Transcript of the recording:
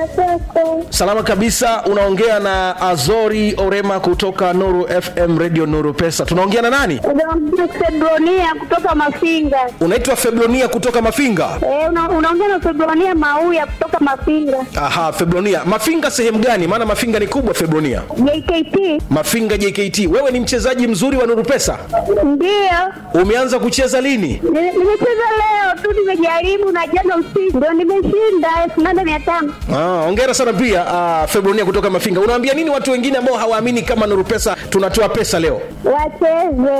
kwako. Salama kabisa, unaongea na Azori Orema kutoka Nuru FM Radio Nuru Pesa. Tunaongea na nani? Unaongea Febronia kutoka Mafinga. Unaitwa Febronia kutoka Mafinga. Eh, una- unaongea na Febronia Mauya kutoka Mafinga. Aha, Febronia. Mafinga sehemu gani? Maana Mafinga ni kubwa Febronia. JKT Mafinga JKT. Wewe ni mchezaji mzuri wa Nuru Pesa. ndio Umeanza kucheza lini? Ni- nimecheza leo tu, nimejaribu na jana usiku ndio nimeshinda elfu nane mia tano. Ah, hongera sana pia ah, Febronia kutoka Mafinga. Unawaambia nini watu wengine ambao hawaamini kama Nuru Pesa tunatoa pesa leo? Wacheze.